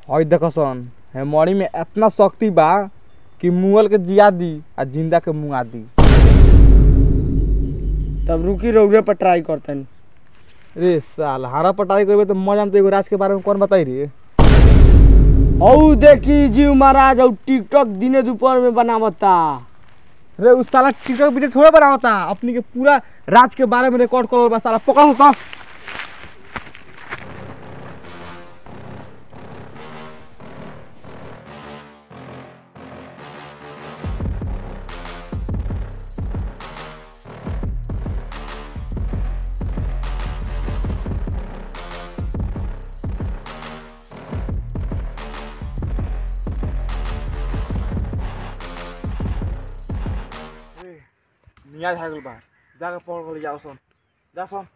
हई देखो सन हे मड़ी में इतना शक्ति बा कि मुअल के जिया दी आ जिंदा के मुआ दी तब रुकी रउरे पर ट्राई करतनी रे साल हारा पटाई करबे तो मजा तो एगो राज के बारे में कौन बताई रे औ देखी जीव महाराज और टिकटॉक दिने दोपहर में बनावता रे उस साला टिकटॉक वीडियो थोड़े बनावता अपनी के पूरा राज के बारे में रिकॉर्ड करल बा साला पकड़ तो मियाँ झागल बा जाके पकड़ के जाओ सन जा सन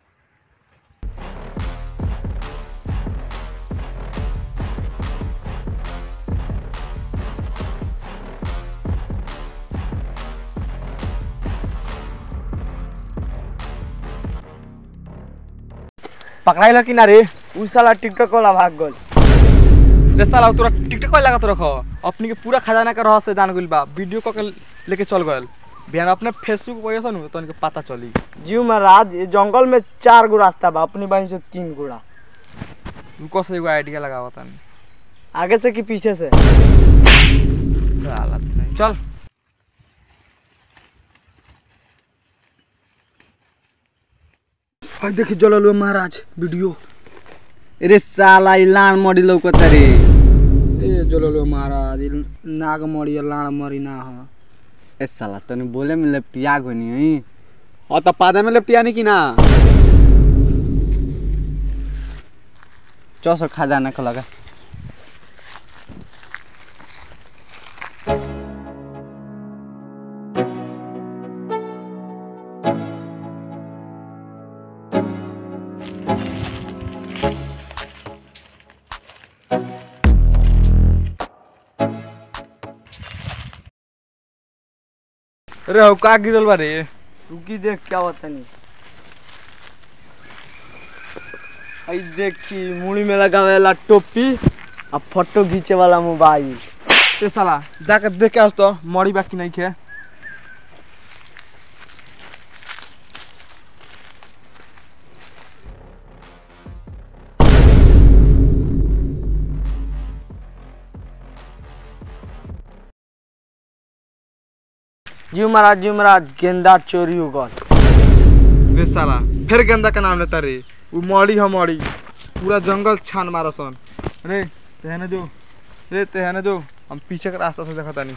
पकड़ाइल कि ना रे उ साला टिकटॉक वाला भाग गल रे साला तोरा टिकटॉक कइला का तो रख अपनी के पूरा खजाना के रहस्य जान गइल बा वीडियो क के लेके चल गइल बिहान अपने फेसबुक पर सन तो उनके पता चली जीव महाराज ये जंगल में चार गो रास्ता बा अपनी बाई से तीन गोड़ा रुको से एगो आइडिया लगावा तनी आगे से कि पीछे से साला नहीं चल हाय देखी जलल महाराज वीडियो रे साला ई लाण मडी लौकत रे ए जलल महाराज इ नाग मरी लाण मरी ना हो ए साला तनी बोले में लपटिया गनी हई और तब पादे में लिपटिया नहीं की ना चौसो खजाना को लगा रे हो का गिरल बा रे रुकी देख क्या बतानी आई देखी मुड़ी में लगावे वाला टोपी आ फोटो खींचे वाला मोबाइल ए साला जाके देख के आस तो मरी बाकी नहीं खे जीव महाराज जीव महाराज गेंदा चोरी हो गल रे साला फिर गेंदा का नाम लेता रे वो मड़ी है मड़ी पूरा जंगल छान मारा सन रे तेहने जो रे तेहने जो हम पीछे के रास्ता से देखा तानी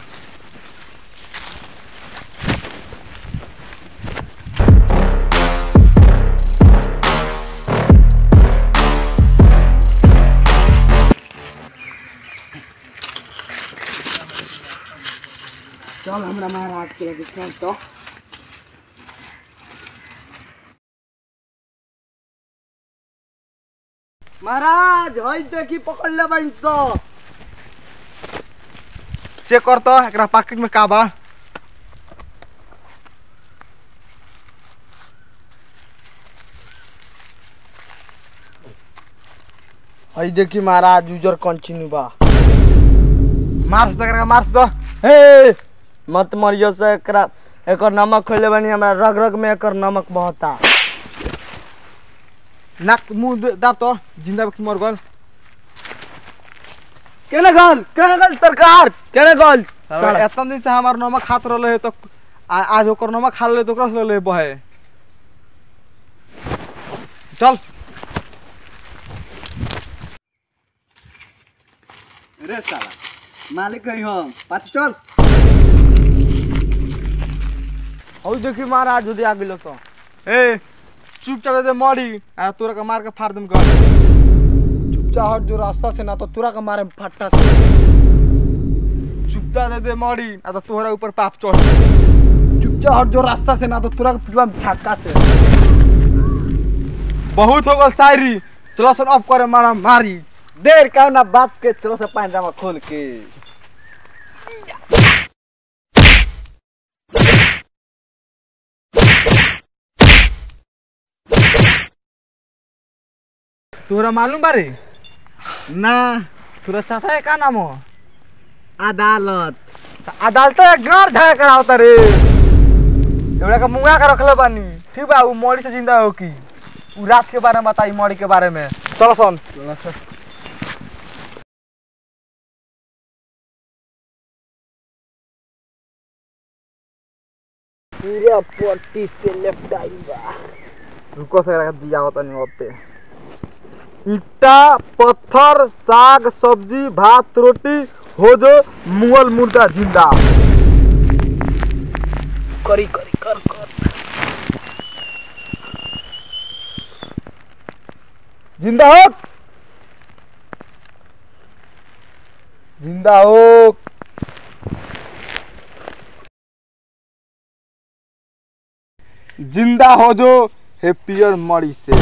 चल हमरा महाराज के लगे चल तो महाराज हई देखी पकड़ ले बाइन सो चेक कर तो एकरा पॉकेट में का बा हई देखी महाराज उजर कंटिन्यू बा मार्स दे एकरा मार्स दो हे मत मरियो से एकरा एकर नमक खोले बानी हमरा रग रग में एकर नमक बहता नाक मुंह दे- दाब तो जिंदा की मर गल केने गल केने गल सरकार केने गल साला एतन दिन से हमार नमक खात रहले है तो आ- आज ओकर नमक खा ले तो ओकरा से ले बहे चल रे साला मालिक कही हम पाछ चल हई देखी महाराज उदय आ गेलो तो ए चुपचाप दे दे मरी आ तोरा के मार के फाड़ दूं कर चाहत जो रास्ता से ना तो तुरा के मारे में फट्टा से चुपचाप दे दे मरी आ तो तोहरा ऊपर पाप चढ़ चुपचाप हट जो रास्ता से ना तो तुरा के पिटवा में छक्का से बहुत हो गल शायरी चलो सन अब करे मारा मारी देर का ना बात के चलो से पांजामा खोल के तोरा मालूम बारे ना सूरज चाचा का नाम हो अदालत अदालत गाड़ झाड़ करावता रे एवढा का मुंगा का रखले बानी ठीक बा उ मौड़ी से जिंदा हो की उ रात के बारे में बताई मौड़ी के बारे में चलो सुन पूरा पट्टी से लेफ्ट आई बा रुको से जिया होता नहीं होते ईटा पत्थर साग सब्जी भात रोटी हो जो मुगल मुर्दा जिंदा करी करी कर कर जिंदा हो जिंदा हो जिंदा हो जो हे पियर मड़ी से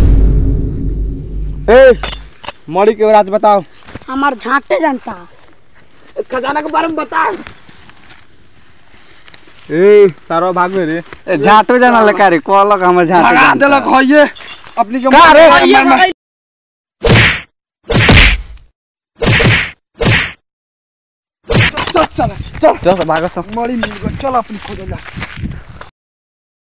ए मड़ी के राज बताओ हमार झांटे जनता खजाना के बारे में बता ए सारो भाग में रे झाटो जाना लगा रे कहलक हमर झाटो भगा जानता। देलक होइए अपनी के का रे? मार- मार- मार- चल चल चल चल भागो सब मड़ी मिल गई चल अपनी खोजल जा